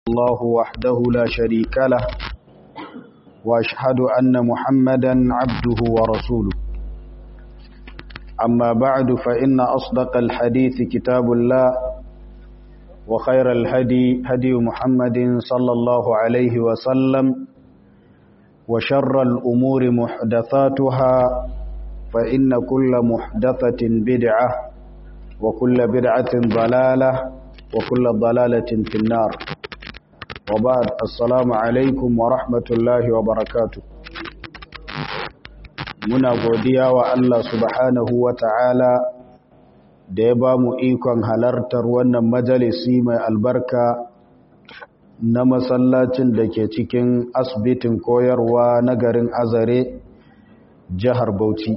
الله وحده لا شريك له وأشهد أن محمدا عبده ورسوله أما بعد فإن أصدق الحديث كتاب الله وخير الهدي هدي محمد صلى الله عليه وسلم وشر الأمور محدثاتها فإن كل محدثة بدعة وكل بدعة ضلالة وكل ضلالة في النار وبعد السلام عليكم ورحمة الله وبركاته muna godiya wa Allah subhanahu wa ta'ala da ya ba mu ikon halartar wannan majalisi mai albarka na masallacin da ke cikin asibitin koyarwa na garin azare jihar Bauchi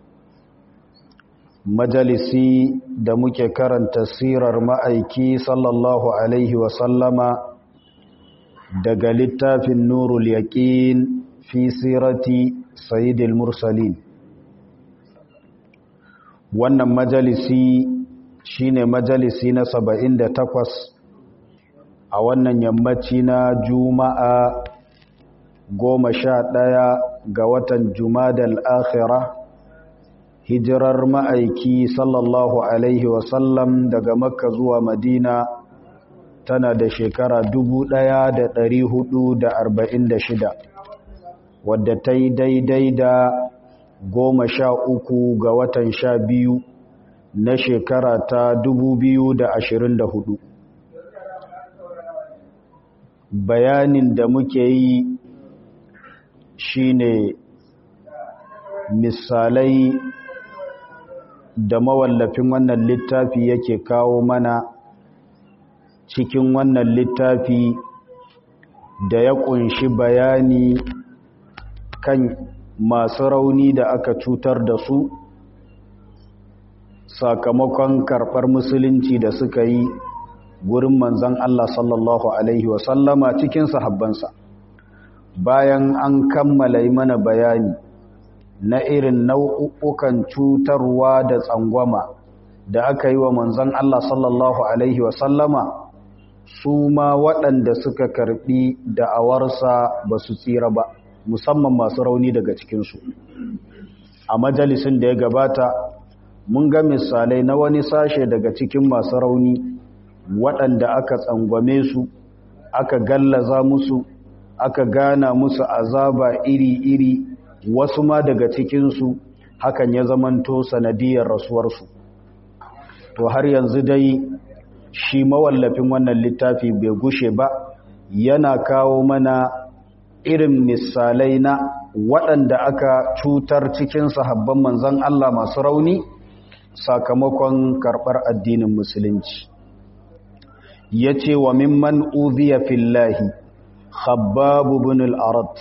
majalisi da muke karanta sirar ma'aiki sallallahu alaihi wasallama daga littafin nurul yaqin fi sirati sayyidil mursalin wannan majalisi shine majalisi na 78 a wannan yammaci na juma'a goma sha ɗaya ga watan jumadal akhira hijirar ma'aiki sallallahu alaihi wasallam daga makka zuwa madina tana da shekara shida, wadda ta yi daidai da goma sha uku ga watan sha biyu na shekara ta hudu. bayanin da muke yi shine misalai da mawallafin wannan littafi yake kawo mana cikin wannan littafi da ya kunshi bayani kan masu rauni da aka cutar da su sakamakon karɓar musulunci da suka yi gurin manzan Allah sallallahu Alaihi wasallama cikin sahabbansa bayan an kammala mana bayani na irin nau'ukan cutarwa da tsangwama da aka yi wa manzan Allah sallallahu Alaihi wasallama su ma waɗanda suka karɓi da'awarsa ba su tsira ba musamman masu rauni daga cikinsu a majalisin da ya gabata mun ga misalai na wani sashe daga cikin masu rauni waɗanda aka tsangwame su aka gallaza musu aka gana musu azaba iri-iri wasu ma daga cikinsu hakan ya zamanto sanadiyar rasuwarsu to har yanzu dai shi mawallafin wannan littafi bai gushe ba yana kawo mana irin misalai na waɗanda aka cutar cikin sahabban manzan Allah masu rauni sakamakon karɓar addinin musulunci ya ce wa mimman uziya fillahi khabbabu bin al'arat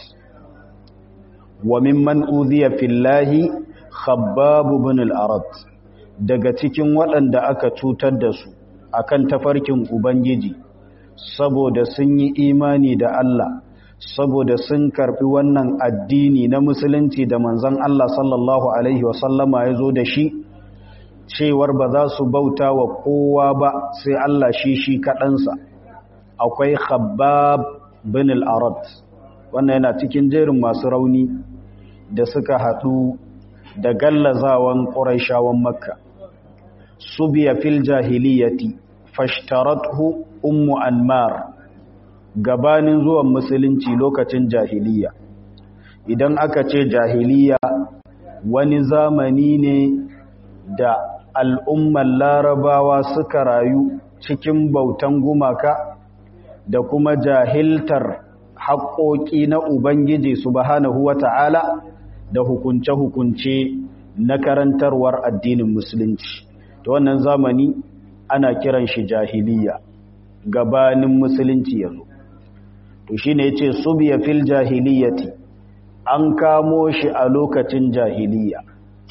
wa mimman uziya fillahi khabbabu bin al'arat daga cikin waɗanda aka cutar da su akan tafarkin ubangiji saboda sun yi imani da Allah saboda sun karbi wannan addini na musulunci da manzon Allah sallallahu alaihi wasallama ya zo da shi cewar ba za su bauta wa kowa ba sai Allah shi shi kaɗansa akwai khabbab bin al-arad wannan yana cikin jerin masu rauni da suka haɗu da gallazawan ƙuraishawan makka subiya fil jahiliyati fashtarathu ummu anmar gabanin zuwan musulunci lokacin jahiliya idan aka ce jahiliya wani zamani ne da al'ummar larabawa suka rayu cikin bautan gumaka da kuma jahiltar haƙoƙi na ubangiji subhanahu wata'ala da hukunce-hukunce na karantarwar addinin musulunci ta wannan zamani ana kiran shi jahiliya gabanin musulunci yazo to shine yace subiya fil jahiliyati an kamo shi a lokacin jahiliya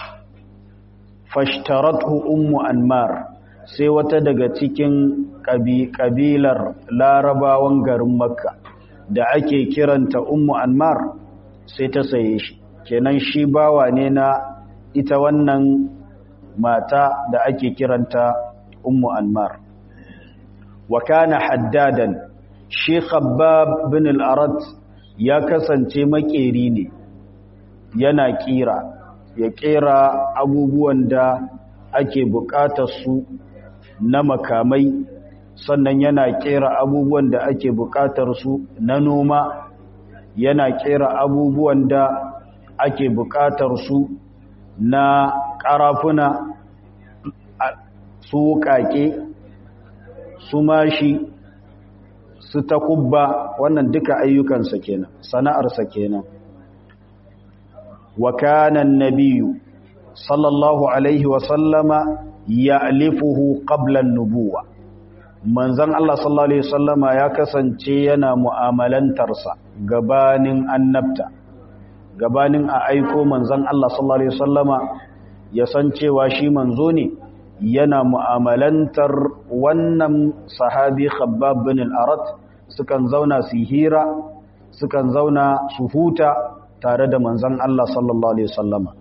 fashtarathu ummu anmar sai wata daga cikin kabilar larabawan garin makka da ake kiranta ummu anmar sai ta saye shi kenan shi bawa ne na ita wannan mata da ake kiranta ummu anmar wa kana haddadan shi khabbab bin al-arat ya kasance makeri ne yana kira ya kera abubuwan da ake bukatar su na makamai sannan yana kera abubuwan da ake bukatar su na noma yana kera abubuwan da ake bukatar su na karafuna su wukake su mashi su takubba wannan duka ayyukansa kenan sana'arsa kenan wa kana an-nabiyyu sallallahu alaihi wa sallama ya'lifuhu qabla an-nubuwa manzon Allah sallallahu alaihi wasallama ya kasance yana mu'amalantarsa gabanin annabta gabanin a aiko manzon Allah sallallahu alaihi wasallama ya san cewa shi manzo ne yana mu'amalantar wannan sahabi khabbab bin al-arat sukan zauna su hira sukan zauna su huta tare da manzon Allah sallallahu alaihi wasallama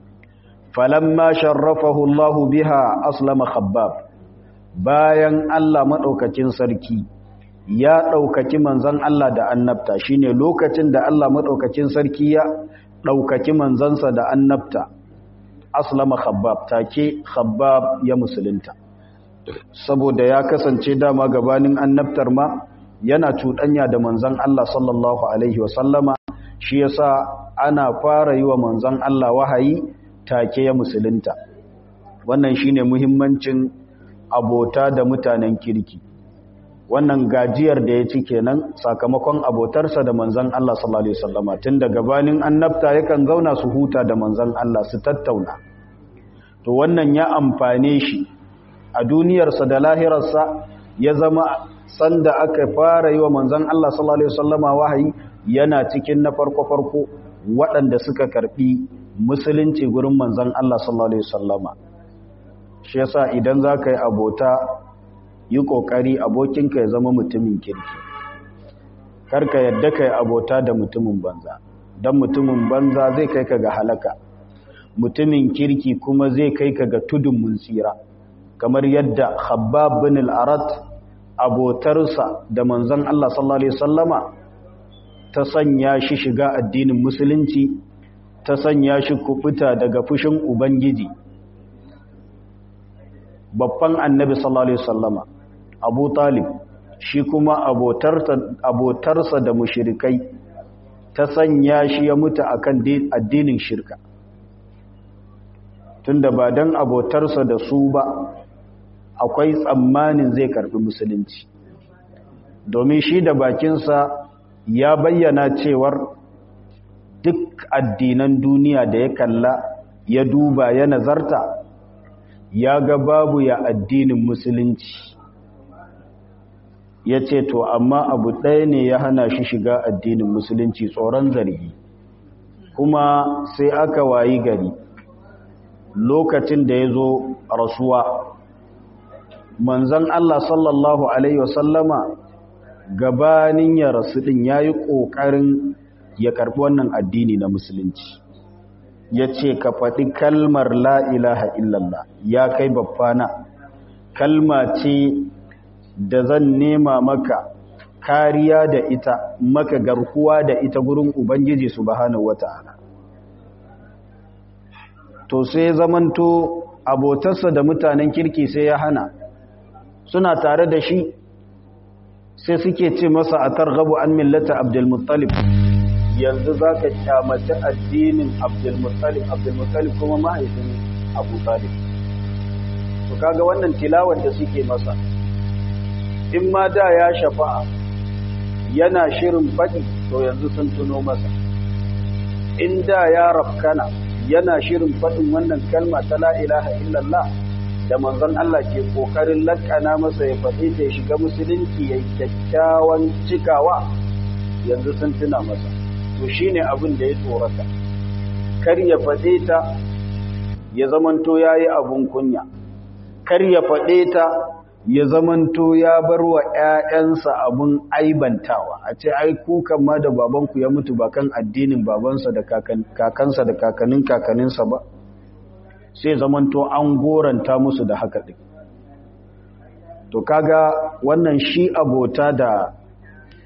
falamma sharrafahu Allah biha aslama khabbab bayan Allah madaukakin sarki ya daukaki manzon Allah da annabta shine lokacin da Allah madaukakin sarki ya daukaki manzansa da annabta aslama khabbab take khabbab ya musulunta saboda ya kasance dama gabanin annabtar ma yana cuɗanya da manzon Allah sallallahu alaihi wasallama shi yasa ana fara yi wa manzon Allah wahayi take ya musulunta wannan shine muhimmancin abota da mutanen kirki wannan gajiyar da ya ci kenan sakamakon abotarsa da manzon Allah sallallahu alaihi wasallama tun da gabanin annabta yakan zauna su huta da manzon Allah su tattauna to wannan ya amfane shi a duniyarsa da lahirarsa ya zama sanda aka fara yi wa manzon Allah sallallahu alaihi wasallama wahayi yana cikin na farko-farko waɗanda suka karɓi musulunci gurin manzon Allah sallallahu alaihi wasallama shi yasa idan za ka yi abota yi ƙoƙari abokinka ya zama mutumin kirki karka yadda ka yi abota da mutumin banza don mutumin banza zai kai ka ga halaka mutumin kirki kuma zai kai ka ga tudun mun tsira kamar yadda khabbab bin al-arat abotarsa da manzon Allah sallallahu alaihi wasallama ta sanya shi shiga addinin musulunci ta sanya shi kubuta daga fushin ubangiji babban annabi sallallahu alaihi wasallama abu talib shi kuma abotarsa da mushirikai ta sanya shi ya mutu akan addinin shirka tunda ba dan abotarsa da su ba akwai tsammanin zai karbi musulunci domin shi da bakinsa ya bayyana cewar duk addinan duniya da ya kalla ya duba ya nazarta ya ga babu ya addinin musulunci ya ce to amma abu ɗaya ne ya hana shi shiga addinin musulunci tsoron zargi kuma sai aka wayi gari lokacin da ya zo rasuwa manzan Allah sallallahu Alaihi wasallama gabanin ya rasu ɗin ya yi ƙoƙarin ya karɓi wannan addini na musulunci ya ce ka faɗi kalmar la'ilaha illallah ya kai babbana kalma ce da zan nema maka kariya da ita maka garkuwa da ita gurin ubangiji subhanahu wata'ala to sai zamanto abotarsa da mutanen kirki sai ya hana suna tare da shi sai suke ce masa a targabu an millata abdulmuttalib yanzu za ka kyamata addinin abdulmuttalib abdulmuttalib kuma mahaifin abu talib to kaga wannan tilawar da suke masa in ma da ya shafa'a yana shirin faɗi to yanzu sun tuno masa in da ya rafkana yana shirin faɗin wannan kalma ta la ilaha illallah da manzon Allah ke kokarin lakana masa ya faɗi ta ya shiga musulunci ya kyakkyawan cikawa yanzu sun tuna masa to shine abin da ya tsorata kar ya faɗe ta ya zamanto yayi abun kunya kar ya faɗe ta ya zamanto ya bar wa ‘ya'yansa abin aibantawa a ce ai kukan ma da babanku ya mutu ba kan addinin babansa da kakansa da kakanin kakaninsa ba sai zamanto an goranta musu da haka ɗin to kaga wannan shi abota da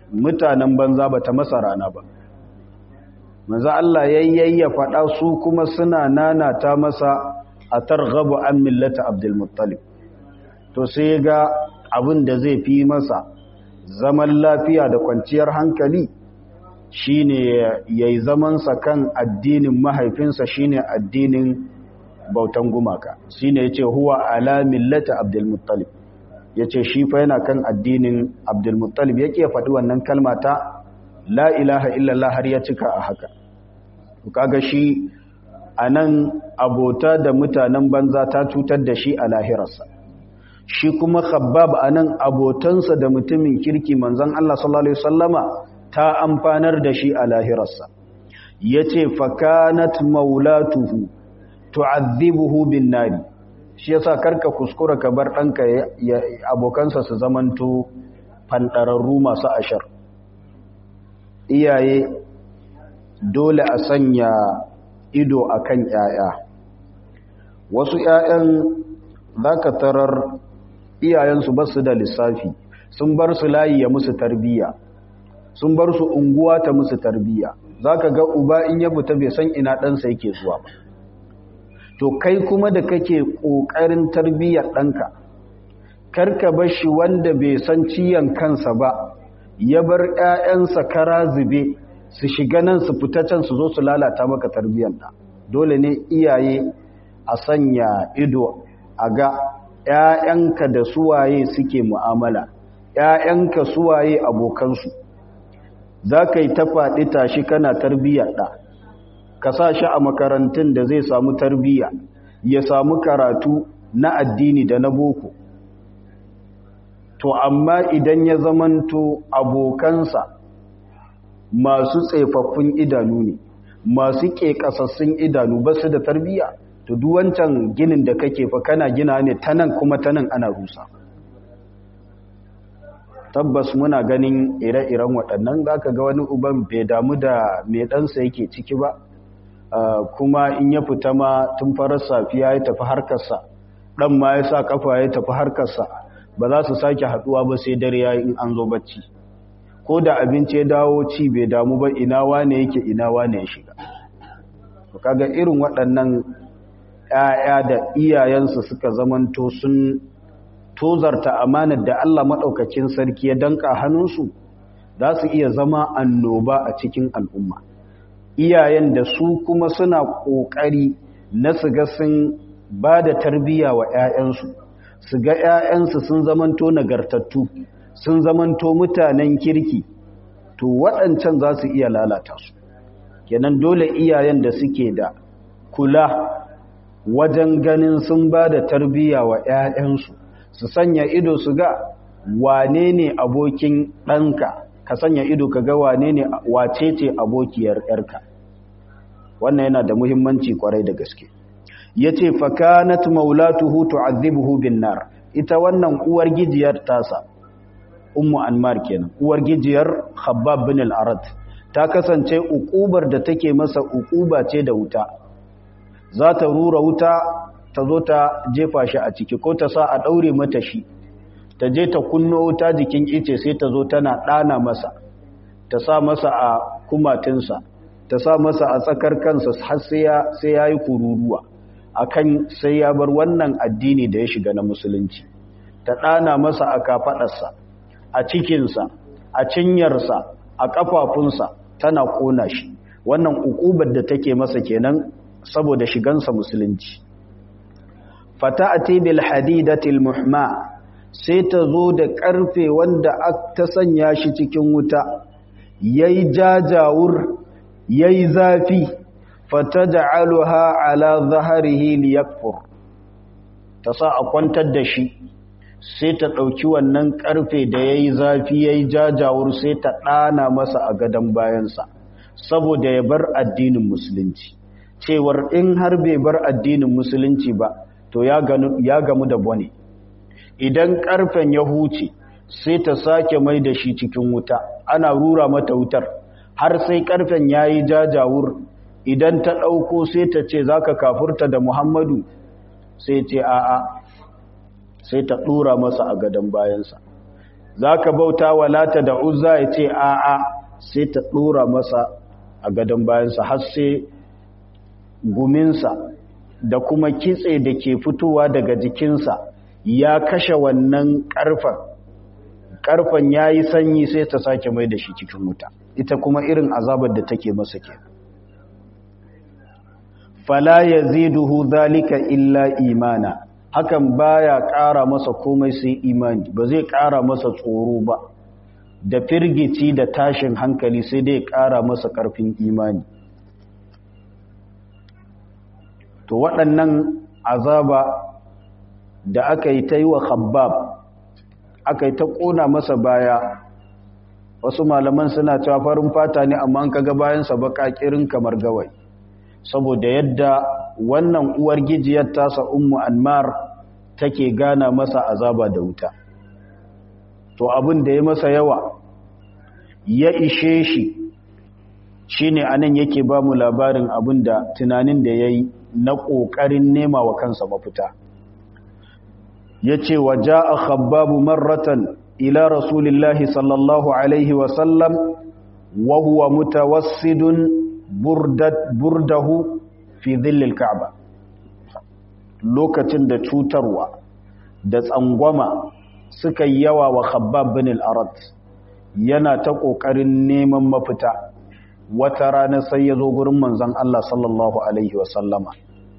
mutanen banza ba ta masa rana ba manzo Allah yayyayya faɗa su kuma suna nanata masa a targhabu an millata Abdul Muttalib to sai ga abin da zai fi masa zaman lafiya da kwanciyar hankali shine yayi zaman sa kan addinin mahaifinsa shine addinin bautan gumaka shine yace huwa ala millati Abdul Muttalib yace shi fa yana kan addinin Abdul Muttalib yake faɗi wannan kalma ta la ilaha illallah har ya cika a haka kaga shi anan abota da mutanen banza ta cutar da shi a lahirarsa shi kuma khabbab anan abotansa da mutumin kirki manzon Allah sallallahu alaihi wasallama ta amfanar da shi a lahirarsa yace fakanat maulatuhu tu'adhibuhu bin nari shi yasa karka kuskura ka bar danka abokansa su zamanto fandararru masu ashar iyaye dole a sanya ido akan yaya wasu yayan zaka tarar iyayensu ba su da lissafi sun bar su layi ya musu tarbiyya sun bar su unguwa ta musu tarbiyya zaka ga uba in ya fita bai san ina ɗansa yake zuwa ba to kai kuma da kake ƙoƙarin tarbiyyar ɗanka karka bar shi wanda bai san ciyan kansa ba ya bar ƴaƴansa kara zube su shiga nan su fita can su zo su lalata maka tarbiyyar ɗa dole ne iyaye a sanya ido a ga ‘ya'yanka da suwaye suke mu'amala, ‘ya'yanka suwaye abokansu, za ka yi ta faɗi tashi kana tarbiyyar ɗa, ka sa shi a makarantun da zai samu tarbiyya, ya samu karatu na addini da na boko. To, amma idan ya zamanto abokansa masu tsefaffun idanu ne, masu ƙeƙasassun idanu ba su da tarbiyya. to duk wancan ginin da kake fa kana gina ne ta nan kuma ta nan ana rusa tabbas muna ganin ire-iren waɗannan za ka ga wani uban bai damu da mai ɗansa yake ciki ba kuma in ya fita ma tun farar safiya ya tafi harkarsa ɗan ma ya sa kafa ya tafi harkarsa ba za su sake haɗuwa ba sai dare ya in an zo bacci ko da abinci ya dawo ci bai damu ba ina wane yake ina wane ya shiga kaga irin waɗannan ‘ya'ya da iyayensu suka zamanto sun tozarta amanar da Allah maɗaukakin sarki ya danka hannunsu za su iya zama annoba a cikin al'umma. Iyayen da su kuma suna ƙoƙari na su ga sun ba da tarbiyya wa ‘ya'yansu, su ga ‘ya'yansu sun zamanto nagartattu, sun zamanto mutanen kirki, to waɗancan za su iya lalata su. Kenan dole iyayen da suke da kula wajen ganin sun ba da tarbiyya wa ‘ya'yansu su sanya ido su ga wane ne abokin ɗanka ka sanya ido ka ga wane ne wace ce abokiyar ‘yarka wannan yana da muhimmanci kwarai da gaske ya ce fakanat maulatuhu tu'adhibuhu bin nar ita wannan uwar gijiyar tasa ummu anmar kenan uwar gijiyar khabbab bin al-arad ta kasance uƙubar da take masa uƙuba ce da wuta za ta rura wuta ta zo ta jefa shi a ciki ko ta sa a ɗaure mata shi ta je ta kunno wuta jikin ice sai ta zo tana ɗana masa ta sa masa a kumatinsa ta sa masa a tsakar kansa har sai ya yi kururuwa a kan sai ya bar wannan addini da ya shiga na musulunci ta ɗana masa a kafaɗarsa a cikinsa a cinyarsa a ƙafafunsa tana ƙona shi wannan uƙubar da take masa kenan saboda shigansa musulunci fata'ati bil hadidatil muhma sai ta zo da karfe wanda ta sanya shi cikin wuta yayi jajawur yayi zafi fataj'aluha ala dhahrihi liyakfur ta sa a kwantar da shi sai ta dauki wannan karfe da yayi zafi yayi jajawur sai ta dana masa a gadan bayansa saboda ya bar addinin musulunci cewar in har bai bar addinin musulunci ba to ya gamu da bone idan karfen ya huce sai ta sake mai da shi cikin wuta ana rura mata wutar har sai karfen ya yi jajawur idan ta ɗauko sai ta ce za ka kafurta da muhammadu sai ce a'a sai ta ɗura masa a gadon bayansa za ka bauta wa lata da uzza ya ce a'a sai ta ɗora masa a gadon bayansa har sai guminsa da kuma kitse da ke fitowa daga jikinsa ya kashe wannan ƙarfen ƙarfen ya yi sanyi sai ta sake mai da shi cikin wuta ita kuma irin azabar da take masa ke fala ya ziduhu zalika illa imana hakan baya ƙara masa komai sai imani ba zai ƙara masa tsoro ba da firgici da tashin hankali sai dai ƙara masa ƙarfin imani to waɗannan azaba da aka yi ta yi wa khabbab aka yi ta ƙona masa baya wasu malaman suna cewa farin fata ne amma an kaga bayansa baƙaƙirin kamar gawai saboda yadda wannan uwar gijiyar tasa ummu anmar take gana masa azaba da wuta to abin da ya masa yawa ya ishe shi shine anan yake ba mu labarin abin da tunanin da ya yi na ƙoƙarin nema wa kansa mafita ya ce wa ja'a khabbabu marratan ila rasulillahi sallallahu alaihi wasallam wa huwa mutawassidun burdahu fi dhillil ka'ba lokacin da cutarwa da tsangwama suka yi yawa wa khabbab bin al-arad yana ta kokarin neman mafita wata rana sai ya zo gurin manzon Allah sallallahu alaihi wa sallama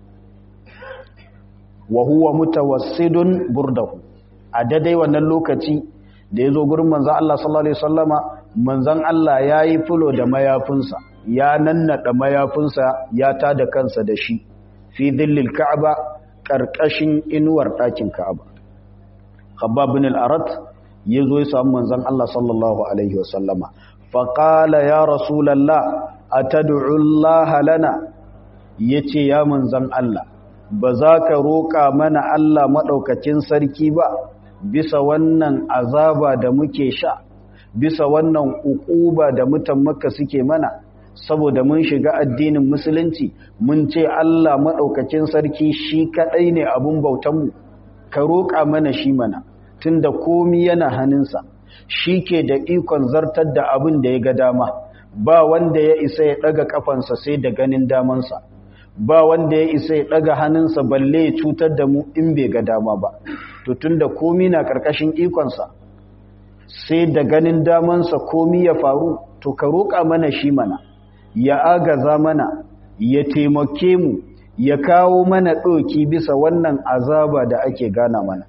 wa huwa mutawassidun burdahu a dadai wannan lokaci da ya zo gurin manzon Allah sallallahu alaihi wa sallama manzon Allah yayi fulo da mayafinsa ya nannada mayafinsa ya tada kansa da shi fi dhillil ka'ba karkashin inuwar ɗakin ka'aba khabbab bin al-arat yazo ya samu manzon Allah sallallahu alaihi wasallama fa qala ya rasulullah atad'u Allah lana yace ya manzon Allah ba za ka roƙa mana Allah maɗaukacin sarki ba bisa wannan azaba da muke sha bisa wannan uquba da mutan makka suke mana saboda mun shiga addinin musulunci mun ce Allah maɗaukacin sarki shi kaɗai ne abun bautanmu ka roƙa mana shi mana tunda komi yana hannunsa shi ke da ikon zartar da abin da ya ga dama ba wanda ya isa ya ɗaga ƙafansa sai da ganin damansa ba wanda ya isa ya ɗaga hannunsa balle ya cutar da mu in bai ga dama ba to tunda komi na ƙarƙashin ikonsa sai da ganin damansa komi ya faru to ka roƙa mana shi mana ya agaza mana ya taimake mu ya kawo mana ɗoki bisa wannan azaba da ake gana mana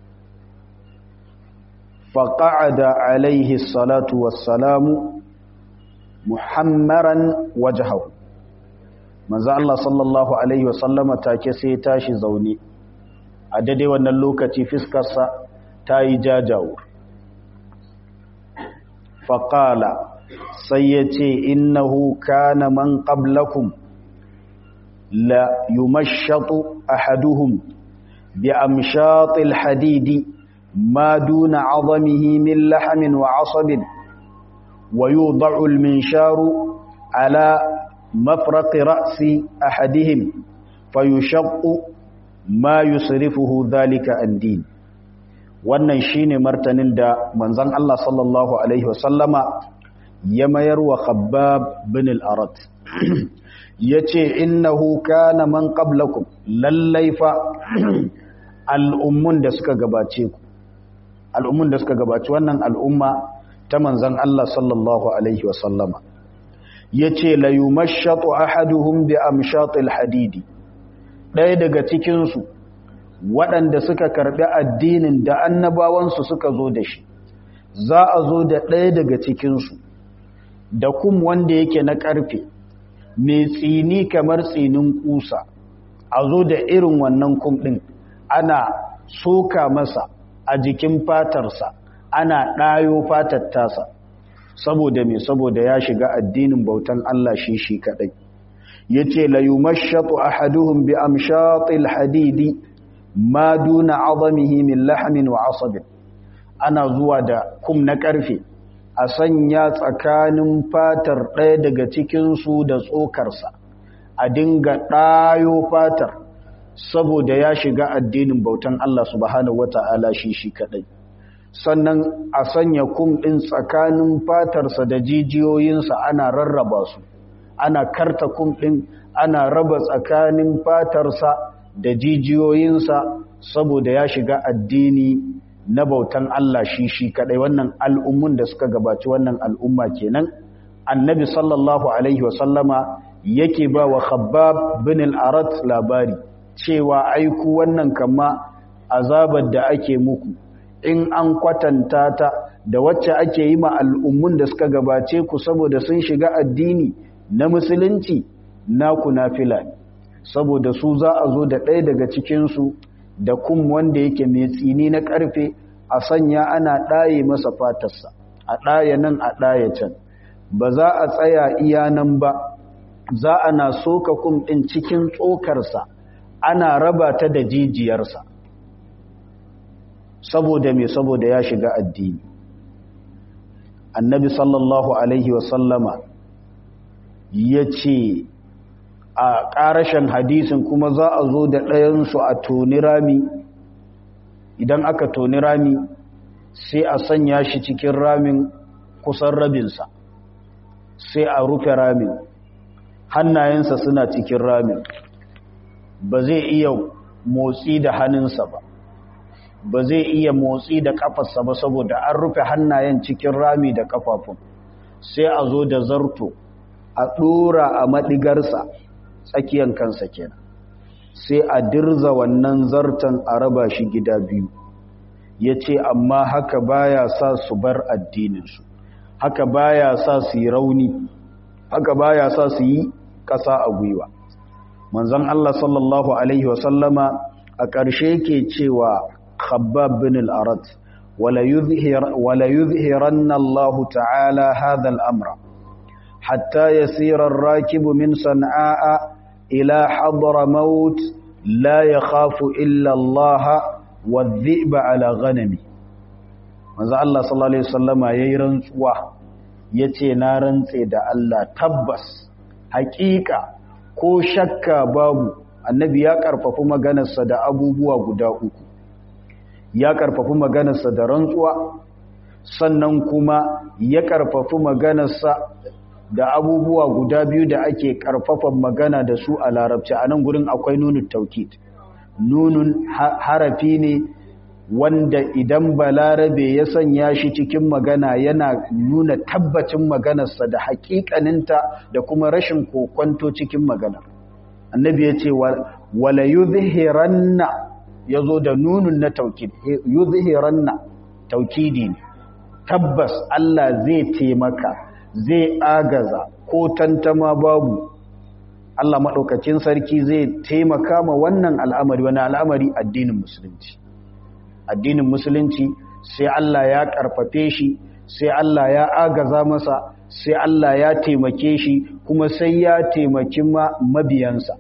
faƙa'ada alaihi salatu wassalamu muhammaran wajahahu manzo Allah sallallahu alaihi wasallama take sai tashi zaune a daidai wannan lokaci fiskarsa ta yi jajawo faƙala sai ya ce innahu kana man qablakum la yumashshatu ahaduhum bi amshatil hadidi ma duna 'azamihi min lahamin wa 'asabin wa yudha'u al-minsharu ala mafraq ra'si ahadihim fayushaqqu ma yusrifuhu dhalika an-din wannan shine martanin da manzon Allah sallallahu alaihi wasallama ya mayar wa khabbab bin al-arat yace innahu kana man qablakum lallai fa al'ummun da suka gabace ku al'ummun da suka gabaci wannan al'umma ta manzon Allah sallallahu alaihi wa sallama yace la yumashshatu ahaduhum bi amshatil hadidi ɗaya daga cikin su waɗanda suka karɓi addinin da annabawansu suka zo da shi za a zo da ɗaya daga cikinsu da kum wanda yake na ƙarfe mai tsini kamar tsinin kusa a zo da irin wannan kum ɗin ana soka masa a jikin fatarsa ana ɗayo fatar tasa saboda mai saboda ya shiga addinin bautan Allah shi shi kaɗai ya ce layumashatu ahaduhum bi amshatil hadidi ma duna azamihi min lahamin wa asabin ana zuwa da kum na ƙarfe a sanya tsakanin fatar ɗaya daga cikinsu da tsokarsa a dinga ɗayo fatar saboda ya shiga addinin bautan Allah subhanahu wata'ala shi shi kaɗai sannan a sanya kum ɗin tsakanin fatarsa da jijiyoyinsa ana rarraba su ana karta kum ɗin ana raba tsakanin fatarsa da jijiyoyinsa saboda ya shiga addini na bautan Allah shi shi kadai wannan al'ummun da suka gabaci wannan al'umma kenan annabi sallallahu alaihi wasallama yake ba wa khabbab bin al-arat labari cewa aiku wannan kama azabar da ake muku in an kwatanta ta da wacce ake yi ma al'ummun da suka gabace ku saboda sun shiga addini na musulunci naku nafila saboda su za a zo da ɗaya daga cikinsu da kum wanda yake mai tsini na ƙarfe a sanya ana ɗaye masa fatarsa a ɗaya nan a ɗaya can ba za a tsaya iya nan ba za a na soka kum ɗin cikin tsokarsa ana raba ta da jijiyarsa saboda mai saboda ya shiga addini annabi sallallahu alaihi wasallama ya ce a ƙarashen hadisin kuma za a zo da ɗayansu a toni rami idan aka toni rami sai a sanya shi cikin ramin kusan rabinsa sai a rufe ramin hannayensa suna cikin ramin ba zai iya motsi da hannunsa ba ba zai iya motsi da kafarsa ba saboda an rufe hannayen cikin rami da kafafun sai a zo da zarto a ɗora a maɗigarsa tsakiyan kansa kenan sai a dirza wannan zartan a raba shi gida biyu ya ce amma haka baya sa su bar addininsu haka baya sa su yi rauni haka baya sa su yi ƙasa a gwiwa manzon Allah sallallahu alaihi wasallama a ƙarshe ke cewa khabbab bin al-arat wala yuzhir wala yuzhiranna Allah ta'ala hadha al-amra hatta yasira ar-rakib min san'a ila hadramaut la yakhafu illa Allah wadh-dhi'ba ala ghanami manzo Allah sallallahu alaihi wasallama yayi rantsuwa yace na rantse da Allah tabbas haƙiƙa ko shakka babu annabi ya karfafi maganarsa da abubuwa guda uku ya karfafi maganarsa da rantsuwa sannan kuma ya karfafi maganarsa da abubuwa guda biyu da ake karfafan magana da su a larabci a nan gurin akwai nunun taukid nunun harafi ne wanda idan balarabe ya sanya shi cikin magana yana nuna tabbacin maganarsa da hakikaninta da kuma rashin kokwanto cikin maganar annabi ya ce wala yuzhiranna yazo da nunun na taukid yuzhiranna taukidi ne tabbas Allah zai taimaka zai agaza ko tantama babu Allah madaukakin sarki zai taimaka ma wannan al'amari wani al'amari addinin musulunci addinin musulunci sai Allah ya karfafe shi sai Allah ya agaza masa sai Allah ya taimake shi kuma sai ya taimaki mabiyansa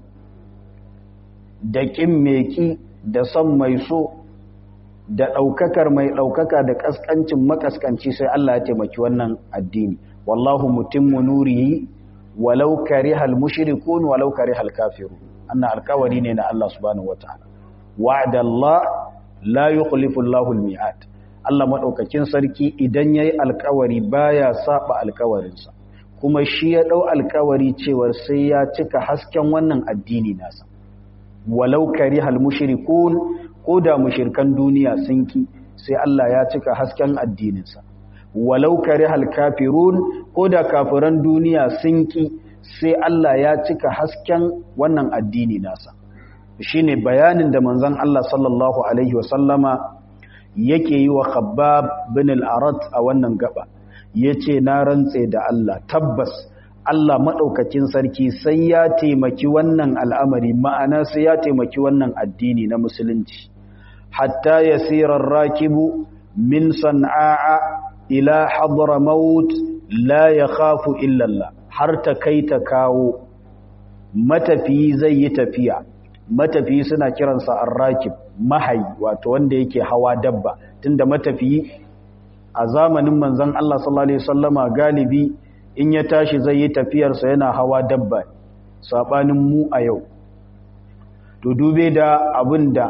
da ƙin meki da son mai so da ɗaukakar mai ɗaukaka da ƙasƙancin makaskanci sai Allah ya taimaki wannan addini wallahu mutimmu nurihi walau karihal mushrikun walau karihal kafirun annan alƙawari ne na Allah subhanahu wataala wa'ada Allah la yukhlifu Allahu al-mi'ad Allah madaukakin sarki idan yayi alkawari baya saba alkawarinsa kuma shi ya dau alkawari cewa sai ya cika hasken wannan addini nasa walau karihal mushrikun koda mushrikan duniya sun ki sai Allah ya cika hasken addininsa walau karihal kafirun koda kafiran duniya sun ki sai Allah ya cika hasken wannan addini nasa shine bayanin da manzon Allah sallallahu alaihi wasallama yake yi wa Khabbab bin al-Arat a wannan gaba yace na rantse da Allah tabbas Allah madaukakin sarki sai ya taimaki wannan al'amari ma'ana sai ya taimaki wannan addini na musulunci hatta yasira ar-rakibu min san'a ila hadramaut la yakhafu illa Allah har ta kai ta kawo matafiyi zai yi tafiya matafiyi suna kiransa arrakib mahayi wato wanda yake hawa dabba tunda matafiyi a zamanin manzon Allah sallallahu alaihi wasallama galibi in ya tashi zai yi tafiyarsa yana hawa dabba sabanin mu a yau to dube da abinda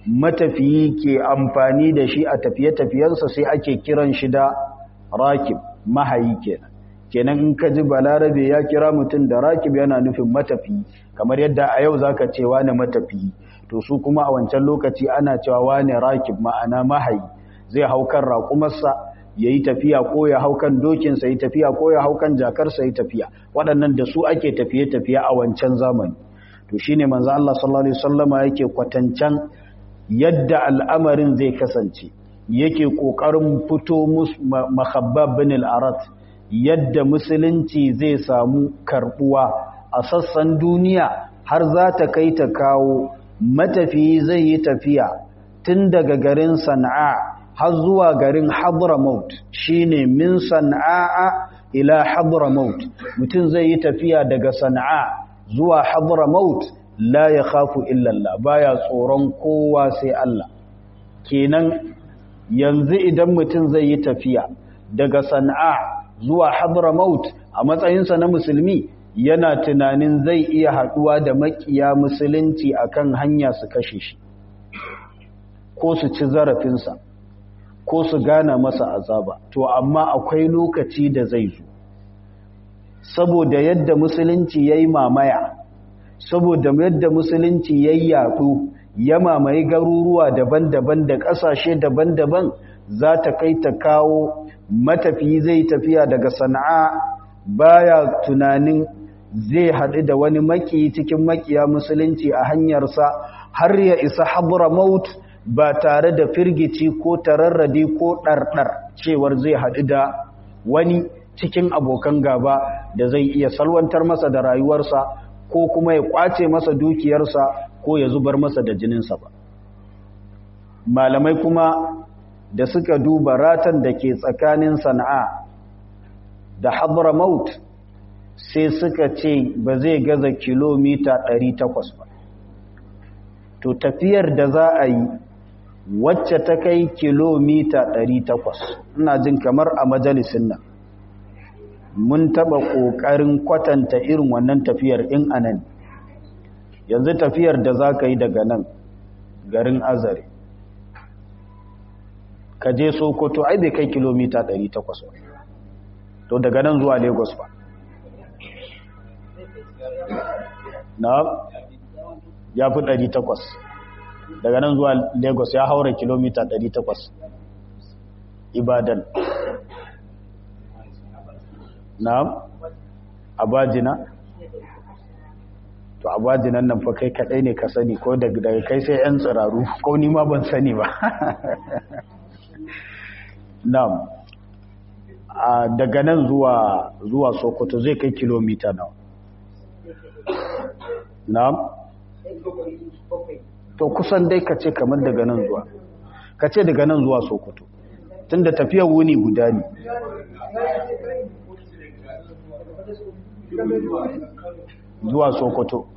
matafiyi ke amfani da shi a tafiye-tafiyensa sai ake kiran shi da rakib mahayi kenan kenan in ka ji balarabe ya kira mutum da rakib yana nufin matafiyi kamar yadda a yau zaka ce wane matafiyi to su kuma a wancan lokaci ana cewa wane rakib ma'ana mahayi zai hau kan raƙumarsa ya yi tafiya ko ya hau kan dokinsa ya tafiya ko ya hau kan jakarsa ya tafiya waɗannan da su ake tafiye-tafiye a wancan zamani to shi ne manzo Allah sallallahu Alaihi wasallama yake kwatancan yadda al'amarin zai kasance yake ƙoƙarin fito mahabbab bin al'arat yadda musulunci zai samu karɓuwa a sassan duniya har za ta kai ta kawo matafiyi zai yi tafiya tun daga garin sana'a har zuwa garin hadramaut shine min sana'a ila hadramaut mutum zai yi tafiya daga sana'a zuwa hadramaut la ya khafu illallah baya tsoron kowa sai Allah kenan yanzu idan mutum zai yi tafiya daga sana'a zuwa hadramaut a matsayinsa na musulmi yana tunanin zai iya haɗuwa da makiya musulunci akan hanya su kashe shi ko su ci zarafinsa ko su gana masa azaba to amma akwai lokaci da zai zo saboda yadda musulunci ya yi mamaya saboda yadda musulunci ya yi yaɗu ya mamaye garuruwa daban-daban da ƙasashe daban-daban za ta kai ta kawo matafiyi zai tafiya daga sana'a baya tunanin zai haɗu da wani maki cikin makiya musulunci a hanyarsa har ya isa habura maut ba tare da firgici ko tararradi ko ɗarɗar cewar zai haɗu da wani cikin abokan gaba da zai iya salwantar masa da rayuwarsa ko kuma ya ƙwace masa dukiyarsa ko ya zubar masa da jininsa ba malamai kuma da suka duba ratan da ke tsakanin sana'a da hadramaut sai suka ce ba zai gaza kilomita 800 ba to tafiyar da za a yi wacce ta kai kilomita 800 ina jin kamar a majalisin nan mun taba kokarin kwatanta irin wannan tafiyar in anan yanzu tafiyar da za ka yi daga nan garin azare ka je sokoto ai bai kai kilomita 800 ba to daga nan zuwa lagos ba na ya fi 800 daga nan zuwa lagos ya haura kilomita 800 ibadan na abajina to abajinan nan fa kai kadai ne ka sani ko daga kai sai yan tsiraru ko ni ma ban sani ba na'am daga nan zuwa zuwa sokoto zai kai kilomita nawa na'am to kusan dai ka ce kamar daga nan zuwa ka ce daga nan zuwa sokoto tunda tafiyar wuni guda ne zuwa sokoto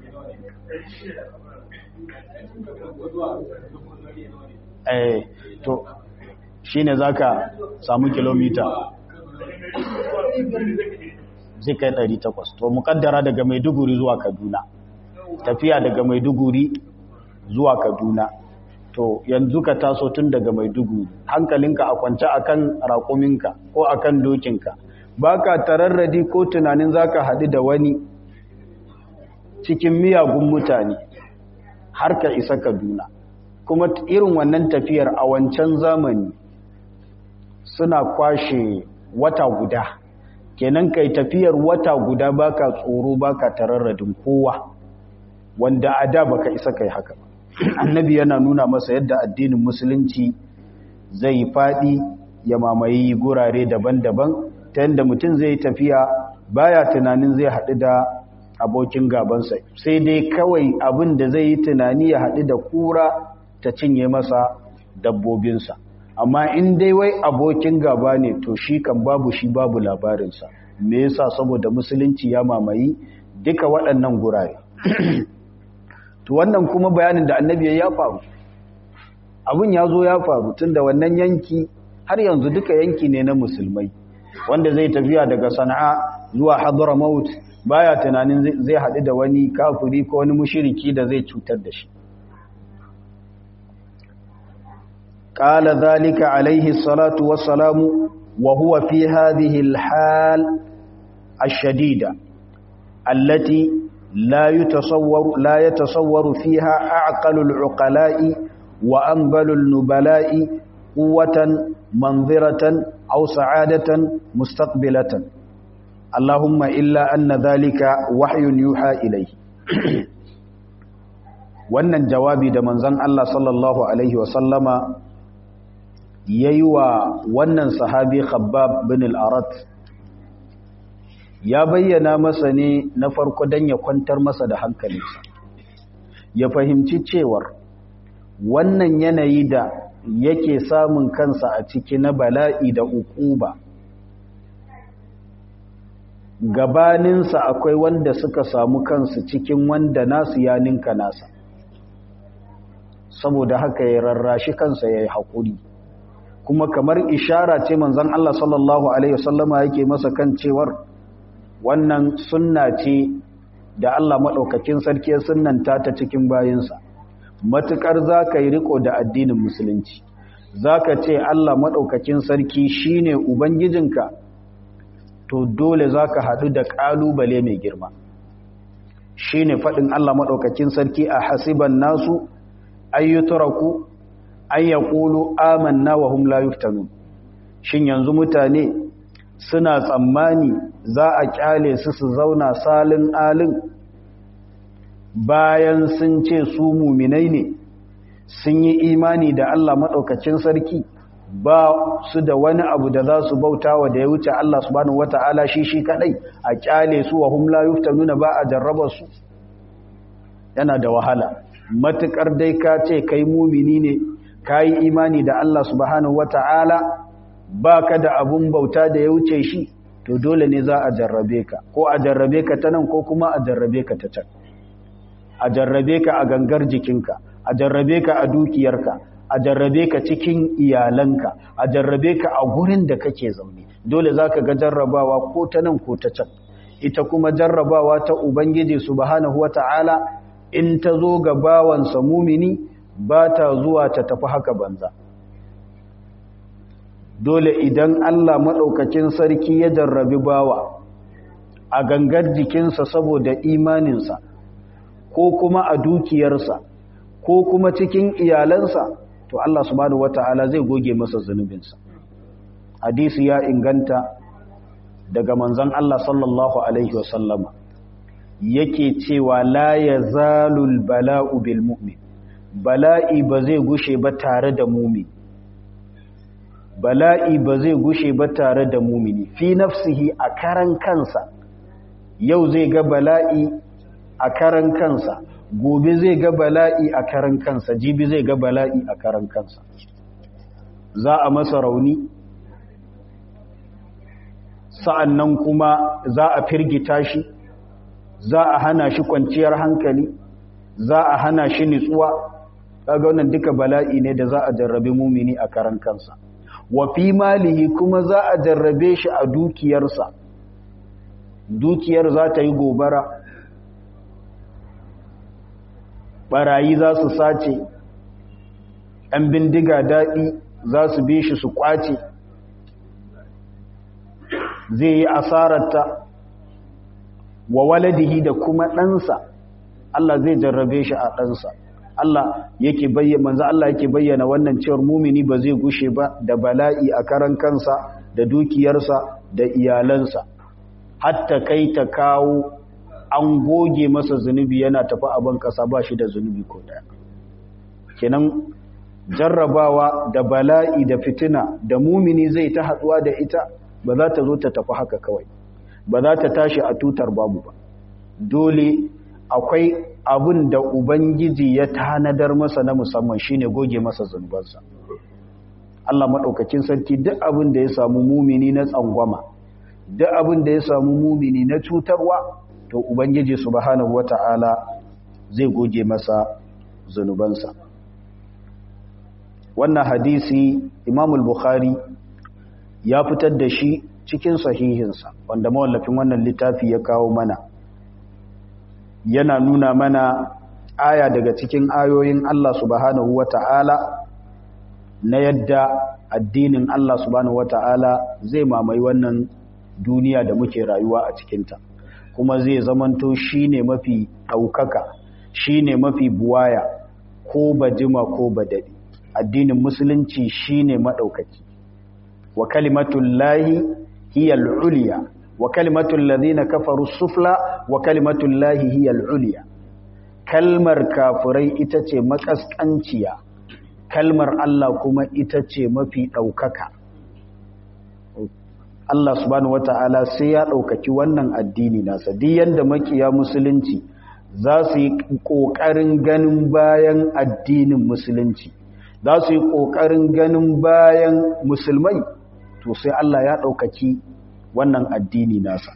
eh to shine zaka samu kilomita zai kai 800 to mukaddara daga maiduguri zuwa kaduna tafiya daga maiduguri zuwa kaduna to yanzu ka taso tun daga maiduguri hankalinka a kwance akan raƙuminka ko akan dokinka baka tararradi ko tunanin zaka haɗu da wani cikin miyagun mutane har ka isa kaduna kuma irin wannan tafiyar a wancan zamani suna kwashe wata guda kenan kai tafiyar wata guda baka tsoro baka tararradin kowa wanda a da baka isa kai haka ba annabi yana nuna masa yadda addinin musulunci zai faɗi ya mamaye gurare daban-daban ta yadda mutum zai tafiya baya tunanin zai haɗu da abokin gabansa sai dai kawai abin da zai yi tunani ya haɗu da kura ta cinye masa dabbobinsa amma in dai wai abokin gaba ne to shi kan babu shi babu labarinsa me yasa saboda musulunci ya mamayi duka waɗannan gurare to wannan kuma bayanin da annabi ya faru abin ya zo ya faru tun da wannan yanki har yanzu duka yanki ne na musulmai wanda zai tafiya daga sana'a zuwa hadramaut baya tunanin zai haɗu da wani kafiri ko wani mushiriki da zai cutar da shi قال ذلك عليه الصلاة والسلام وهو في هذه الحال الشديدة التي لا يتصور لا يتصور فيها أعقل العقلاء وأنبل النبلاء قوة منظرة أو سعادة مستقبلة اللهم إلا أن ذلك وحي يوحى إليه wannan jawabi da manzon Allah sallallahu alaihi wasallama yayi wa wannan sahabi Khabbab bin al-Arat ya bayyana masa ne na farko dan ya kwantar masa da hankalinsa ya fahimci cewar wannan yanayi da yake samun kansa a ciki na bala'i da ukuba gabaninsa akwai wanda suka samu kansu cikin wanda nasu ya ninka nasa saboda haka ya rarrashi kansa ya yi haƙuri kuma kamar ishara ce manzon Allah sallallahu Alaihi wasallama yake masa kan cewar wannan sunna ce da Allah maɗaukakin sarki ya sunnanta ta cikin bayinsa matuƙar za ka yi riko da addinin musulunci za ka ce Allah maɗaukakin sarki shine ubangijinka to dole za ka haɗu da ƙalubale mai girma shi ne faɗin Allah maɗaukakin sarki a hasiban nasu ayyuturaku an ya ƙulu amanna wa hum la yuftanu shin yanzu mutane suna tsammani za a ƙyale su su zauna salin alin bayan sun ce su muminai ne sun yi imani da Allah maɗaukacin sarki ba su da wani abu da za su bauta wa da ya wuce Allah subhanahu wata'ala shi shi kadai a kyale su wa hum la yuftanuna ba a jarraba su yana da wahala matukar dai ka ce kai mumini ne kai imani da Allah subhanahu wata'ala baka da abun bauta da ya wuce shi to dole ne za a jarrabe ka ko a jarrabe ka ta nan ko kuma a jarrabe ka ta can a jarrabe ka a gangar jikinka a jarrabe ka a dukiyarka a jarrabe ka cikin iyalanka a jarrabe ka a gurin da kake zaune dole zaka ga jarrabawa ko ta nan ko ta can ita kuma jarrabawa ta ubangiji subhanahu wata'ala in ta zo ga bawansa mumini ba ta zuwa ta tafi haka banza dole idan Allah maɗaukakin sarki ya jarrabi bawa a gangar jikinsa saboda imaninsa ko kuma a dukiyarsa ko kuma cikin iyalansa to Allah subhanahu wata'ala zai goge masa zunubinsa hadisi ya inganta daga manzon Allah sallallahu alaihi wasallama yake cewa la yazalul bala'u bil mu'min bala'i ba zai gushe ba tare da mumin bala'i ba zai gushe ba tare da mumini fi nafsihi a karan kansa yau zai ga bala'i a karan kansa gobe zai ga bala'i a karan kansa jibi zai ga bala'i a karan kansa za a masa rauni sa'annan kuma za a firgita shi za a hana shi kwanciyar hankali za a hana shi nitsuwa kaga wannan duka bala'i ne da za a jarrabe mumini a karan kansa wa fi malihi kuma za a jarrabe shi a dukiyarsa dukiyar za ta yi gobara barayi za su sace ‘yan bindiga daɗi za su bi shi su ƙwace zai yi asararta wa waladihi da kuma ɗansa Allah zai jarrabe shi a ɗansa Allah yake bayyana manzo Allah yake bayyana wannan cewar mumini ba zai gushe ba da bala'i a karan kansa da dukiyarsa da iyalansa hatta kai ta kawo an goge masa zunubi yana tafi abin kasa ba shi da zunubi ko daya kenan jarrabawa da bala'i da fitina da mumini zai ta haduwa da ita ba za ta zo ta tafi haka kawai ba za ta tashi a tutar babu ba dole akwai abin da ubangiji ya tanadar masa na musamman shine goge masa zunubansa Allah maɗaukakin sarki duk abin da ya samu mumini na tsangwama duk abin da ya samu mumini na cutarwa to ubangiji subhanahu wata'ala zai goge masa zunubansa wannan hadisi Imam al-Bukhari ya fitar da shi cikin sahihinsa wanda mawallafin wannan littafi ya kawo mana yana nuna mana aya daga cikin ayoyin Allah subhanahu wata'ala na yadda addinin Allah subhanahu wata'ala zai mamaye wannan duniya da muke rayuwa a cikinta kuma zai zamanto shine mafi ɗaukaka shine mafi buwaya ko bajima ko badadi addinin musulunci shine maɗaukaki wa kalimatul lahi hiya al-ulya wa kalimatul ladhina kafaru sufla wa kalimatul lahi hiya al-ulya kalmar kafirai ita ce makaskanciya kalmar Allah kuma ita ce mafi ɗaukaka Allah subhanahu wata'ala sai ya ɗaukaki wannan addini nasa duk yanda makiya musulunci za su yi ƙoƙarin ganin bayan addinin musulunci za su yi ƙoƙarin ganin bayan musulmai to sai Allah ya ɗaukaki wannan addini nasa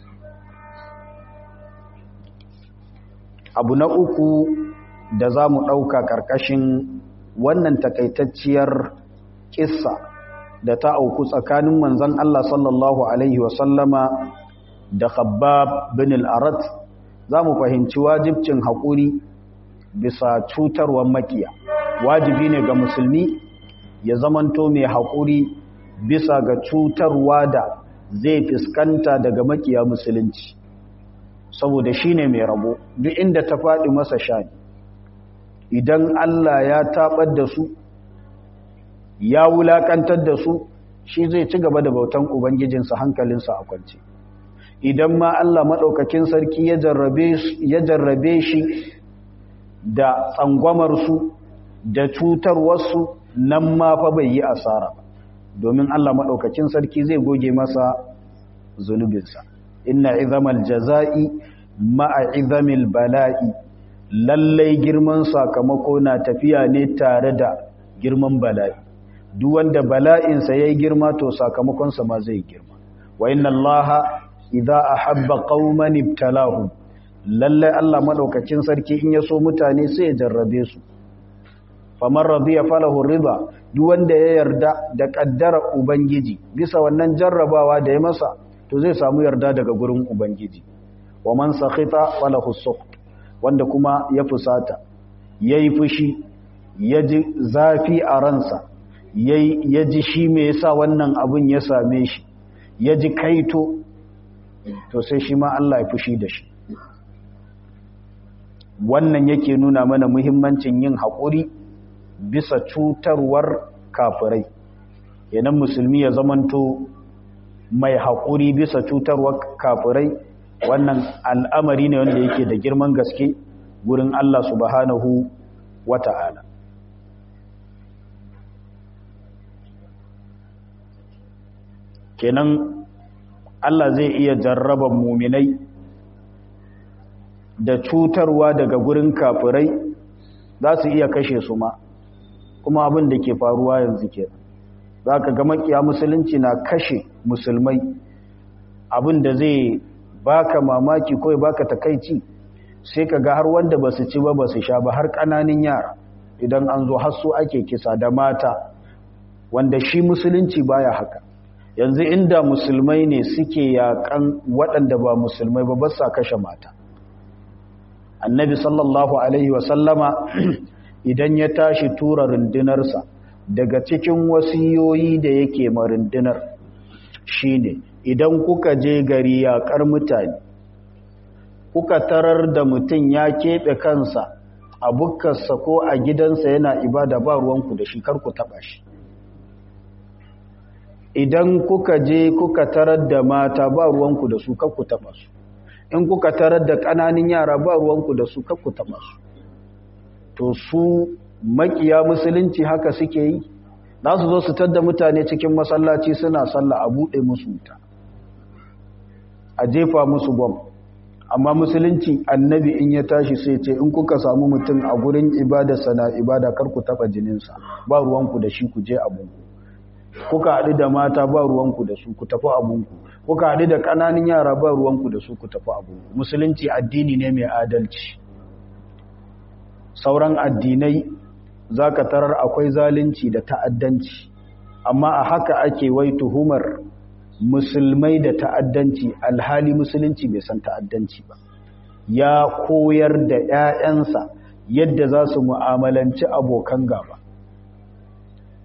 abu na uku da za mu ɗauka ƙarƙashin wannan takaitacciyar ƙissa da ta auku tsakanin manzan Allah sallallahu Alaihi wasallama da khabbab bin al'arat za mu fahimci wajibcin haƙuri bisa cutarwar makiya wajibi ne ga musulmi ya zamanto mai haƙuri bisa ga cutarwa da zai fuskanta daga makiya musulunci saboda shi ne mai rabo duk inda ta faɗi masa shani idan Allah ya taɓar da su ya wulaƙantar da su shi zai ci gaba da bautan ubangijinsa hankalinsa a kwance idan ma Allah maɗaukakin sarki ya jarrabe shi da tsangwamarsu da cutarwarsu nan ma fa bai yi asara domin Allah maɗaukakin sarki zai goge masa zunubinsa inna izamal jaza'i ma'a izamil bala'i lallai girman sakamako na tafiya ne tare da girman bala'i duk wanda bala'insa ya yi girma to sakamakonsa ma zai girma wa inna allaha idza ahabba qauman ibtalahum lallai Allah madaukakin sarki in ya so mutane sai ya jarrabe su faman radiya falahu riba duk wanda ya yarda da kaddara ubangiji bisa wannan jarrabawa da ya masa to zai samu yarda daga gurin ubangiji wa man sakhita falahu sukht wanda kuma ya fusata yayi fushi yaji zafi a ransa yaji shi me yasa wannan abun ya same shi yaji kaito to sai shi ma Allah ya fushi da shi wannan yake nuna mana muhimmancin yin haƙuri bisa cutarwar kafirai yanan musulmi ya zamanto mai haƙuri bisa cutarwar kafirai wannan al'amari ne wanda yake da girman gaske gurin Allah subhanahu wa ta'ala kenan Allah zai iya jarraba muminai da cutarwa daga gurin kafirai za su iya kashe su ma kuma abin da ke faruwa yanzu ke za ka ga makiya musulunci na kashe musulmai abin da zai baka mamaki ko ya baka takaici sai ka ga har wanda ba su ci ba ba su sha ba har ƙananin yara idan an zo har su ake kisa da mata wanda shi musulunci baya haka yanzu inda musulmai ne suke yakan waɗanda ba musulmai ba ba sa kashe mata annabi sallallahu alaihi wasallama idan ya tashi tura rundunarsa daga cikin wasiyoyi da yake ma rundunar shine idan kuka je gari yaƙar mutane kuka tarar da mutum ya keɓe kansa a bukkarsa ko a gidansa yana ibada ba ruwanku da shi kar ku taɓa shi idan kuka je kuka tarar da mata ba ruwanku da su kar ku taɓa su in kuka tarar da ƙananan yara ba ruwanku da su kar ku taɓa su to su makiya musulunci haka suke yi za su zo su tadda mutane cikin masallaci suna sallah a buɗe musu wuta a jefa musu bom amma musulunci annabi in ya tashi sai ce in kuka samu mutum a gurin ibada sana ibada kar ku taɓa jininsa ba ruwanku da shi ku je abunku kuka haɗu da mata ba ruwanku da su ku tafi abunku kuka haɗu da ƙananan yara ba ruwanku da su ku tafi abunku musulunci addini ne mai adalci sauran addinai za ka tarar akwai zalunci da ta'addanci amma a haka ake wai tuhumar musulmai da ta'addanci alhali musulunci bai san ta'addanci ba ya koyar da 'ya'yansa yadda za su mu'amalanci abokan gaba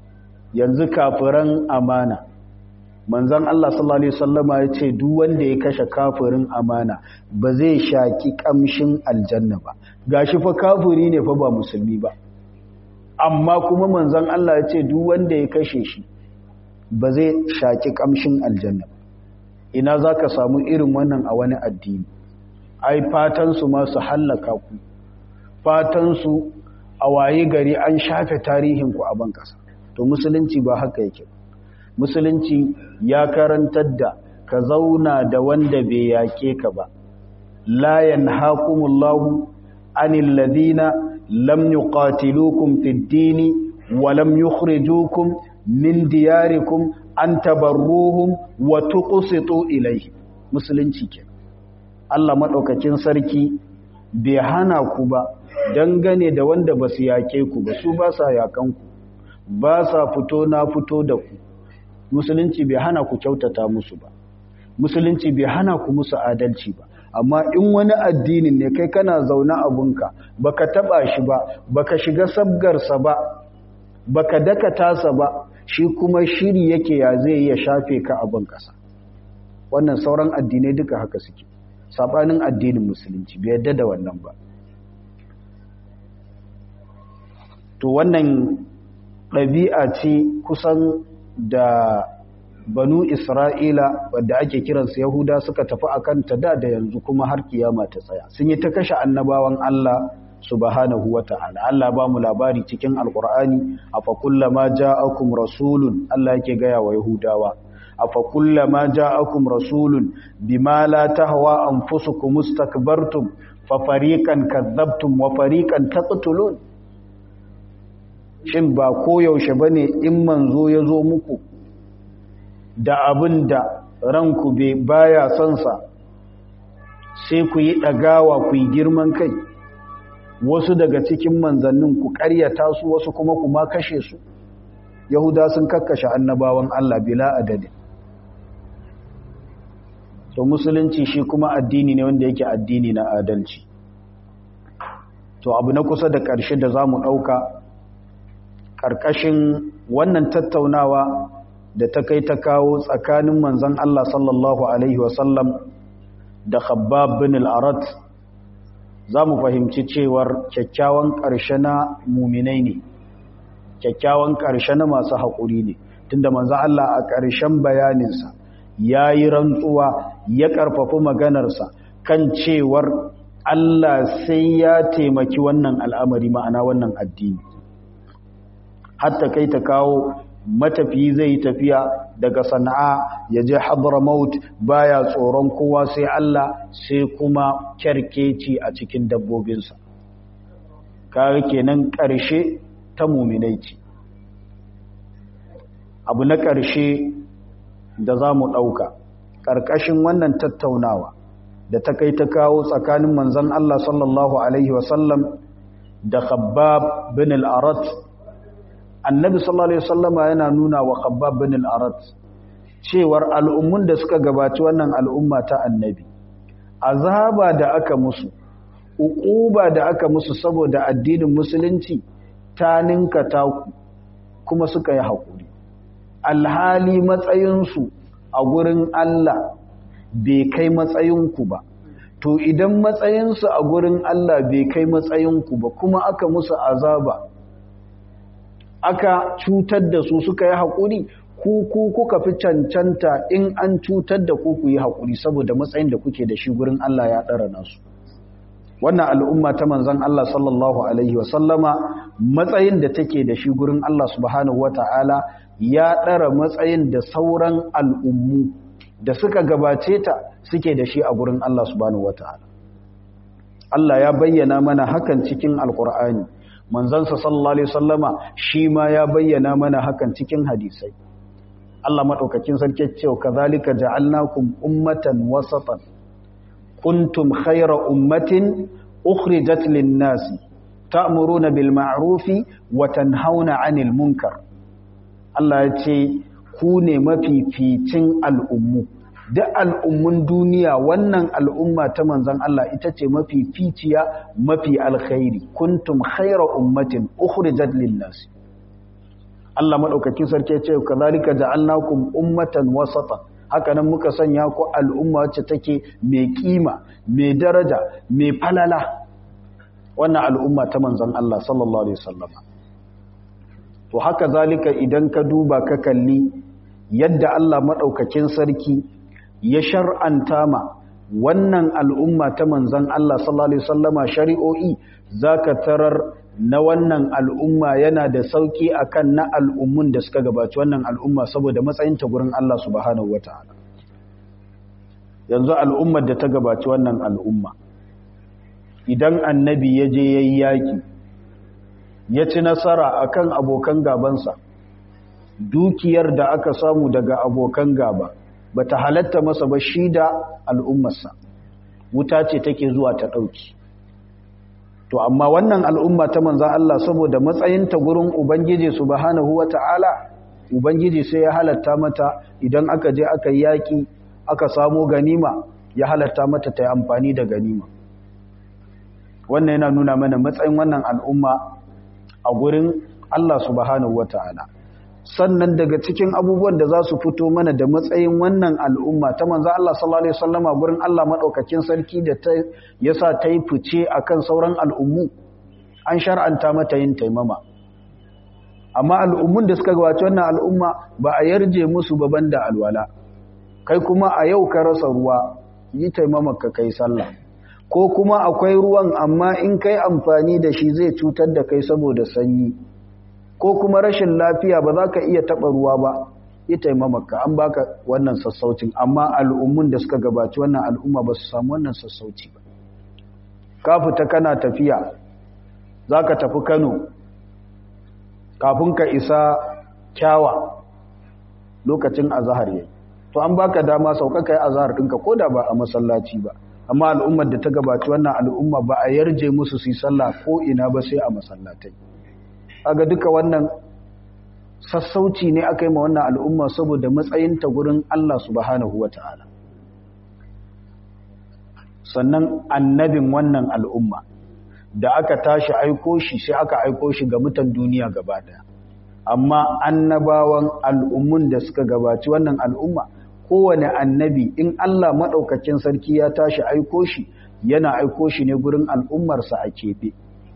yanzu kafiran amana manzon Allah sallallahu alaihi wasallama ya ce duk wanda ya kashe kafirin amana ba zai shaki kamshin aljanna ba gashi fa kafiri ne fa ba musulmi ba amma kuma manzon Allah ya ce duk wanda ya kashe shi ba zai shaki kamshin aljanna ba ina zaka samu irin wannan a wani addini ai fatan su ma su hallaka ku fatan su a waye gari an shafe tarihin ku a ban kasa to musulunci ba haka yake ba musulunci ya karantar da ka zauna da wanda bai yake ka ba la yanhaqumullahu anil ladina lam yuqatilukum fid dini wa lam yukhrijukum min diyarikum an tabarruhum wa tuqsitu ilayhi musulunci ke Allah madaukakin sarki bai hana ku ba dangane da wanda basu yake ku ba su ba sa yakan ku ba sa fito na fito da ku musulunci bai hana ku kyautata musu ba musulunci bai hana ku musu adalci ba amma in wani addinin ne kai kana zaune abunka baka taba shi ba baka shiga sabgarsa ba baka dakata sa ba shi kuma shiri yake ya zai ya shafe ka abin kasa wannan sauran addinai duka haka suke sabanin addinin musulunci bai yadda da wannan ba to wannan ɗabi'a ce kusan da banu isra'ila wadda ake kiransu yahuda suka tafi a kanta da da yanzu kuma har kiyama ta tsaya sun yi ta kashe annabawan allah subhanahu wa ta'ala allah ba mu labari cikin alkur'ani afa kullama ja'akum rasulun allah yake gaya wa yahudawa afa kullama ja'akum rasulun bima la tahwa anfusukum mustakbartum fa fariqan kadzabtum wa fariqan taqtulun shin ba koyaushe ba ne in manzo ya zo muku da abin da ranku bai baya sonsa sai ku yi ɗagawa ku yi girman kai wasu daga cikin manzannin ku ƙaryata su wasu kuma kuma kashe su yahuda sun kakkashe annabawan Allah bila adadin to musulunci shi kuma addini ne wanda yake addini na adalci to abu na kusa da ƙarshe da za mu ɗauka ƙarƙashin wannan tattaunawa da ta kai ta kawo tsakanin manzan Allah sallallahu Alaihi wasallam da khabbab bin al'arat za mu fahimci cewar kyakkyawan ƙarshe na muminai ne kyakkyawan ƙarshe na masu haƙuri ne tunda manzan Allah a ƙarshen bayaninsa ya yi rantsuwa ya ƙarfafi maganarsa kan cewar Allah sai ya taimaki wannan al'amari ma'ana wannan addini hatta kai ta kawo matafiyi zai tafiya daga sana'a ya je hadramaut baya tsoron kowa sai Allah sai kuma kyarkeci a cikin dabbobinsa kare kenan ƙarshe ta muminai ce abu na ƙarshe da za mu ɗauka ƙarƙashin wannan tattaunawa da ta kai ta kawo tsakanin manzan Allah sallallahu Alaihi wasallam da khabbab bin al'arat annabi sallallahu alaihi wasallama yana nuna wa khabbab bin al-arat cewar al'ummun da suka gabaci wannan al'umma ta annabi azaba da aka musu uquba da aka musu saboda addinin musulunci ta ninka ta kuma suka yi hakuri alhali matsayinsu a gurin Allah bai kai matsayinku ba to idan matsayinsu a gurin Allah bai kai matsayinku ba kuma aka musu azaba aka cutar da su suka yi haƙuri ku ku kuka fi cancanta in an cutar da ku ku yi haƙuri saboda matsayin da kuke da shi gurin Allah ya ɗara nasu wannan al'umma ta manzan Allah sallallahu alaihi wasallama matsayin da take da shi gurin Allah subhanahu wata'ala ya ɗara matsayin da sauran al'ummu da suka gabace ta suke da shi a gurin Allah subhanahu wata'ala Allah ya bayyana mana hakan cikin alƙur'ani manzansa sallallahu alaihi wasallama shi ma ya bayyana mana hakan cikin hadisai Allah madaukakin sarki cewa kazalika ja'alnakum ummatan wasatan kuntum khayra ummatin ukhrijat lin-nasi ta'muruna bil ma'rufi wa tanhauna 'anil munkar Allah ya ce ku ne mafificin al'ummu duk al'ummun duniya wannan al'umma ta manzan Allah ita ce mafi ficiya mafi alkhairi kuntum khaira ummatin ukhrijat lin-nas Allah madaukakin sarki ya ce kazalika ja'alnakum ummatan wasatan haka nan muka sanya ku al'umma wacce take mai kima mai daraja mai falala wannan al'umma ta manzon Allah sallallahu alaihi wasallam to haka zalika idan ka duba ka kalli yadda Allah madaukakin sarki ya shar'anta ma wannan al'umma ta manzon Allah sallallahu alaihi wasallama shari'o'i zaka tarar na wannan al'umma yana da sauki akan na al'ummun da suka gabaci wannan al'umma saboda matsayinta gurin Allah subhanahu wata'ala yanzu al'ummar da ta gabaci wannan al'umma idan annabi ya je yayi yaki ya ci nasara akan abokan gabansa dukiyar da aka samu daga abokan gaba bata halatta masa ba shi da al'ummarsa wuta ce take zuwa ta ɗauki to amma wannan al'umma ta manzan Allah saboda matsayinta gurin Ubangiji subhanahu wa ta'ala Ubangiji sai ya halatta mata idan aka je aka yi yaƙi aka samo ganima ya halatta mata ta yi amfani da ganima wannan yana nuna mana matsayin wannan al'umma a gurin Allah subhanahu wa ta'ala sannan daga cikin abubuwan da za su fito mana da matsayin wannan al'umma ta manzo Allah sallallahu alaihi wasallama gurin Allah madaukakin sarki da ta yasa ta yi fice akan sauran al'ummu an shar'anta mata yin taimama amma al'ummun da suka gabaci wannan al'umma ba a yarje musu ba banda alwala kai kuma a yau ka rasa ruwa yi taimama ka kai sallah ko kuma akwai ruwan amma in kai amfani da shi zai cutar da kai saboda sanyi ko kuma rashin lafiya ba za ka iya taɓa ruwa ba ya taimamaka an baka wannan sassaucin amma al'ummun da suka gabaci wannan al'umma ba su samu wannan sassauci ba ka fita kana tafiya za ka tafi kano kafin ka isa kyawa lokacin azahar yayi to an baka dama sauka kai azahar ɗinka ko da ba a masallaci ba amma al'ummar da ta gabaci wannan al'umma ba a yarje musu su yi sallah ko ina ba sai a masallatai aga duka wannan sassauci ne aka yi ma wannan al'umma saboda matsayinta gurin Allah subhanahu wa ta'ala sannan annabin wannan al'umma da aka tashi aiko shi sai aka aiko shi ga mutan duniya gaba daya amma annabawan al'ummun da suka gabaci wannan al'umma kowane annabi in Allah maɗaukakin sarki ya tashi aiko shi yana aiko shi ne gurin al'ummarsa a keɓe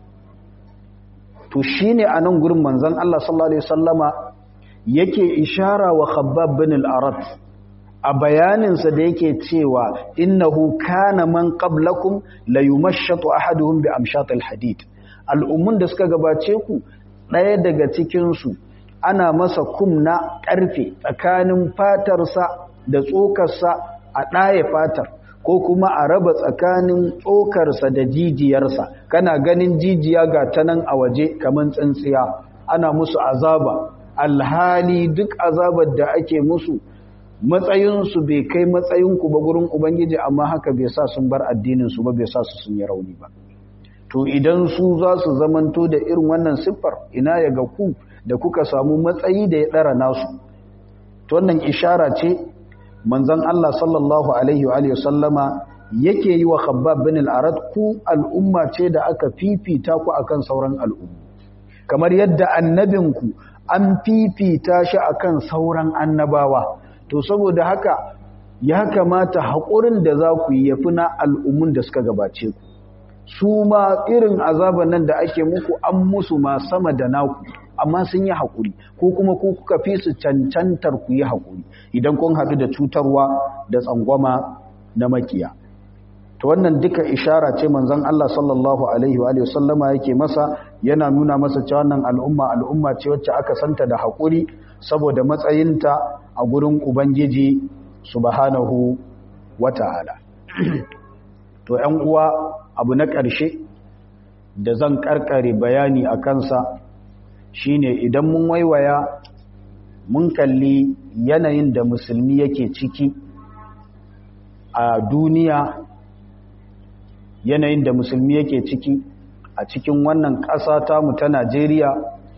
to shi ne a nan gurin manzan Allah sallallahu Alaihi wasallama yake ishara wa khabbab bin al'arat a bayaninsa da yake cewa innahu kana man qablakum la yumashshatu ahaduhum bi amshatil hadid al'ummun da suka gabace ku ɗaya daga cikinsu ana masa kumna ƙarfe tsakanin fatarsa da tsokarsa a ɗaya fatar ko kuma a raba tsakanin tsokarsa da jijiyarsa kana ganin jijiya ga ta nan a waje kamar tsintsiya ana musu azaba alhali duk azabar da ake musu matsayinsu bai kai matsayinku ba gurin ubangiji amma haka bai sa sun bar addininsu ba bai sa su sun yi rauni ba to idan su za su zamanto da irin wannan siffar ina ya ga ku da kuka samu matsayi da ya ɗara nasu to wannan ishara ce manzon Allah sallallahu alaihi wa sallama yake yi wa Khabbab bin al-Arad ku al'umma ce da aka fifita ku akan sauran al'umma kamar yadda annabinku an fifita shi akan sauran annabawa to saboda haka ya kamata haƙurin da za ku yi yafi na al'ummun da suka gabace ku su ma irin azaban nan da ake muku an musu ma sama da naku amma sun yi haƙuri ko kuma ku kuka fi su cancantar ku yi haƙuri idan kun haɗu da cutarwa da tsangwama na makiya to wannan duka ishara ce manzon Allah sallallahu alaihi wa sallama yake masa yana nuna masa cewa wannan al'umma al'umma ce wacce aka santa da haƙuri saboda matsayinta a gurin ubangiji subhanahu wata'ala to ƴan uwa abu na ƙarshe da zan karkare bayani a kansa shine idan mun waiwaya mun kalli yanayin da musulmi yake ciki a duniya yanayin da musulmi yake ciki a cikin wannan ƙasa tamu ta Najeriya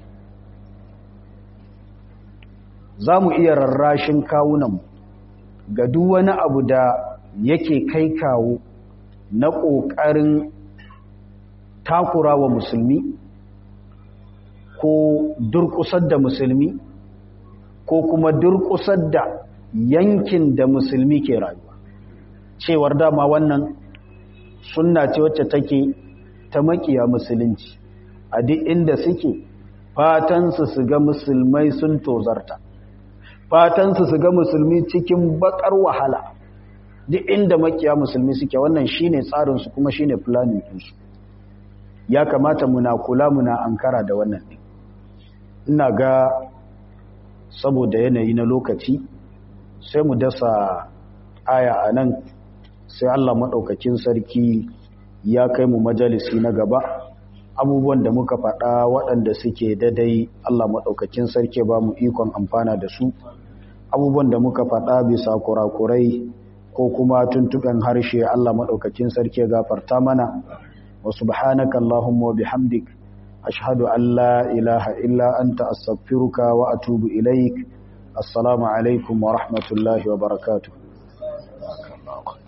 za mu iya rarrashin kawunan ga duk wani abu da yake kai kawo na ƙoƙarin takura wa musulmi ko durkusar da musulmi ko kuma durkusar da yankin da musulmi ke rayuwa cewar dama wannan sunna ce wacce take ta makiya musulunci a duk inda suke fatansu su ga musulmai sun tozarta fatansu su ga musulmi cikin bakar wahala duk inda makiya musulmi suke wannan shine tsarinsu kuma shine planning ɗinsu ya kamata muna kula muna ankara da wannan ɗin ina ga saboda yanayi na lokaci sai mu dasa aya a nan sai Allah maɗaukakin sarki ya kai mu majalisi na gaba abubuwan da muka faɗa waɗanda suke dadai Allah maɗaukakin sarki ba mu ikon amfana da su abubuwan da muka faɗa bisa kurakurai ko kuma tuntuɓen harshe Allah maɗaukakin sarki gafarta mana wa subhanaka Allahumma wa bihamdik ashhadu an la ilaha illa anta astaghfiruka wa atubu ilaik assalamu alaikum wa rahmatullahi wa barakatuh